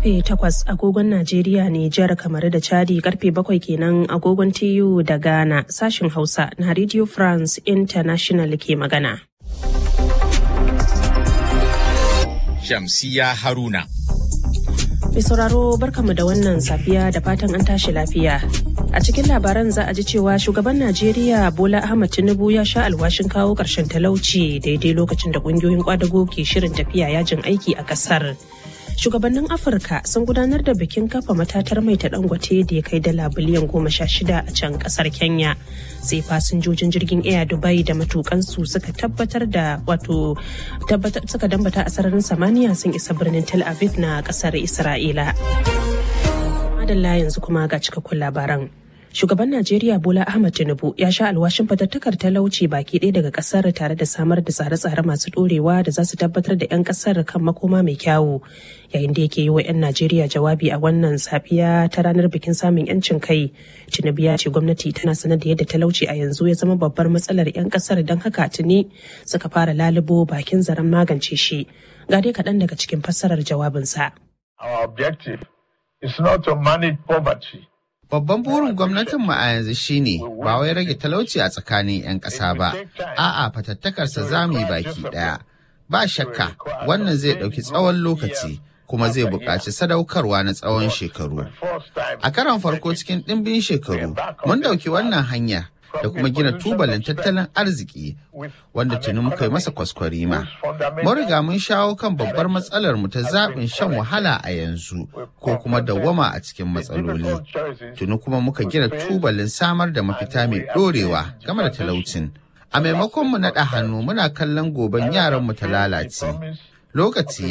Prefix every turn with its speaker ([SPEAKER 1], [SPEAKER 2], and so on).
[SPEAKER 1] karfe 8 agogon Najeriya Nijar kamar da Chadi karfe 7 kenan agogon TU da Ghana sashin Hausa na Radio France International ke magana.
[SPEAKER 2] Shamsiya Haruna.
[SPEAKER 1] Mai sauraro barkamu da wannan safiya da fatan an tashi lafiya. A cikin labaran za a ji cewa shugaban Najeriya Bola Ahmad Tinubu ya sha alwashin kawo ƙarshen talauci daidai lokacin da ƙungiyoyin kwadago ke shirin tafiya yajin aiki a ƙasar. Shugabannin Afirka sun gudanar da bikin kafa matatar mai ta dangote da ya kai dala biliyan goma sha shida a can ƙasar Kenya. Sai fasinjojin jirgin Air Dubai da matukansu suka tabbatar da wato suka dambata a sararin samaniya sun isa birnin Tel Aviv na ƙasar Isra'ila. Madalla yanzu kuma ga cikakkun labaran. Shugaban Najeriya Bola Ahmad Tinubu ya sha alwashin fatattakar talauci baki ɗaya daga ƙasar tare da samar da tsare-tsare masu ɗorewa da za su tabbatar da 'yan ƙasar kan makoma mai kyawu. Yayin da yake yi wa 'yan Najeriya jawabi a wannan safiya ta ranar bikin samun 'yancin kai, Tinubu ya ce gwamnati tana sanar da yadda talauci a yanzu ya zama babbar matsalar 'yan ƙasar don haka tuni suka fara lalubo bakin zaren magance shi. Ga dai kaɗan daga cikin fassarar jawabinsa.
[SPEAKER 3] Our objective is not to manage poverty.
[SPEAKER 4] Babban burin gwamnatinmu a yanzu shine ba wai rage talauci a tsakanin 'yan ƙasa ba, a'a fatattakarsa za mu yi baki ɗaya. Ba shakka wannan zai ɗauki tsawon lokaci kuma zai buƙaci sadaukarwa na tsawon shekaru. A karon farko cikin ɗimbin shekaru, mun ɗauki wannan hanya da kuma gina tubalin tattalin arziki wanda tuni muka yi masa kwaskwarima. Mun riga mun shawo kan babbar matsalar mu ta zaɓin shan wahala a yanzu ko kuma dawwama a cikin matsaloli. Tuni kuma muka gina tubalin samar da mafita mai ɗorewa game da talaucin. A maimakon mu naɗa hannu muna kallon goben yaran mu ta lalace. Lokaci